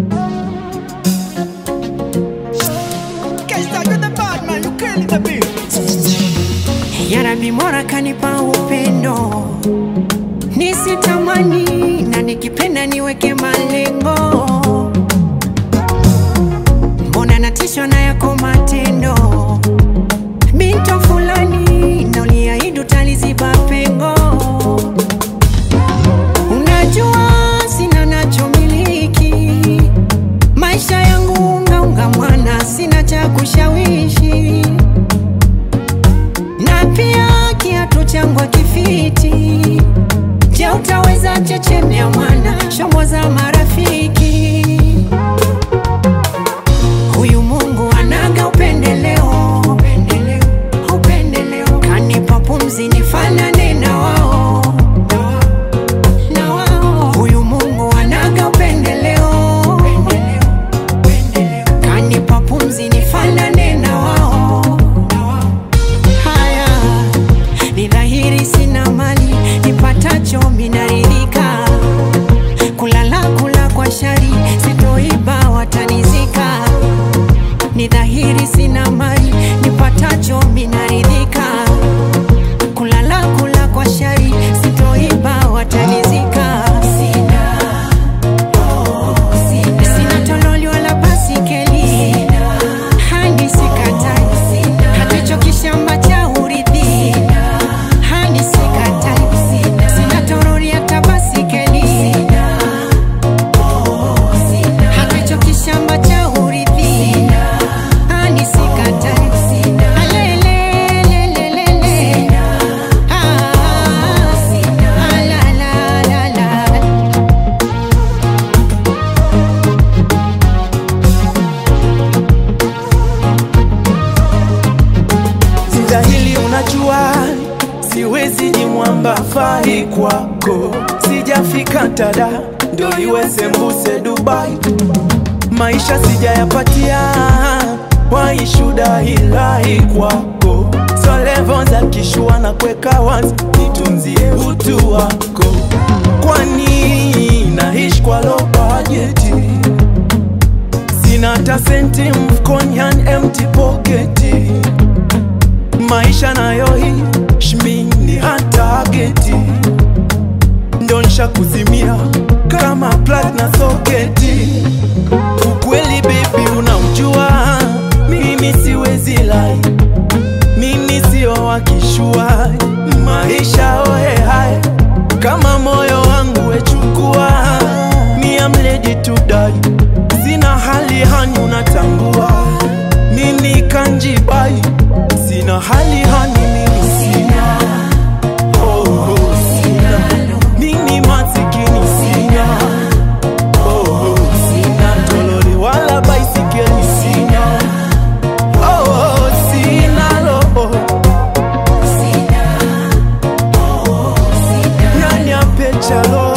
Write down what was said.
Yarabi Mola kanipa upendo nisitamani, na nikipenda niweke malengo. Mbona natishwa na yako matendo, binto fulani, na uliahidi utaliziba pengo. Unajua sina nachomiliki, maisha yangu ungaunga mwana, sina cha kushawishi na pia kiatu changu kifiti. Je, utaweza chechemea mwana shombo za marafiki? Huyu Mungu anaga upendeleo, upendeleo, upendeleo. Kanipa pumzi nifanane na wao, na wao. Huyu Mungu anaga upendeleo, upendeleo, upendeleo. Kanipa pumzi nifanane na wao, na wao. Haya ni dhahiri, sina mali nipatacho minaridhika, kulala kula kwa shari, sitoiba watanizika. Ni dhahiri, sina mali nipatacho minaridhika, kulala kula kwa shari, sitoiba watanizika. Sina, oh, sina, sina tololi wala basikeli hadi sikatai, hata hicho kishamba cha urithi hadi sikatai, sina torori hata basikeli hata hicho kishamba cha urithi hadi sikatai, alelelelelele ah, ah, la, la, la, la. Sitahili, unajua siwezi jimwamba fai kwako, sijafika tada ndo iwe sembuse Dubai, maisha sijayapatia waishuda hilai kwako, so levo za kishua na kweka wazi, nitunzie utu wako, kwani naishi kwa low budget sina hata senti mfukoni, yani empty pocket maisha nayo hii shmini hata geti ndo nisha kuzimia kama plug na soketi. Ukweli baby, unaujua mimi siwezi lai, mimi sio wakishua maisha ohe hai kama moyo wangu wechukua, mi am ready to die. Sina hali hani, unatambua mimi kanjibai, sina hali hani, mimi sina oh, oh, sina mimi masikini sina oh, oh, sina tolori wala baisikeli sina oh, oh, sina roho nani apecha roho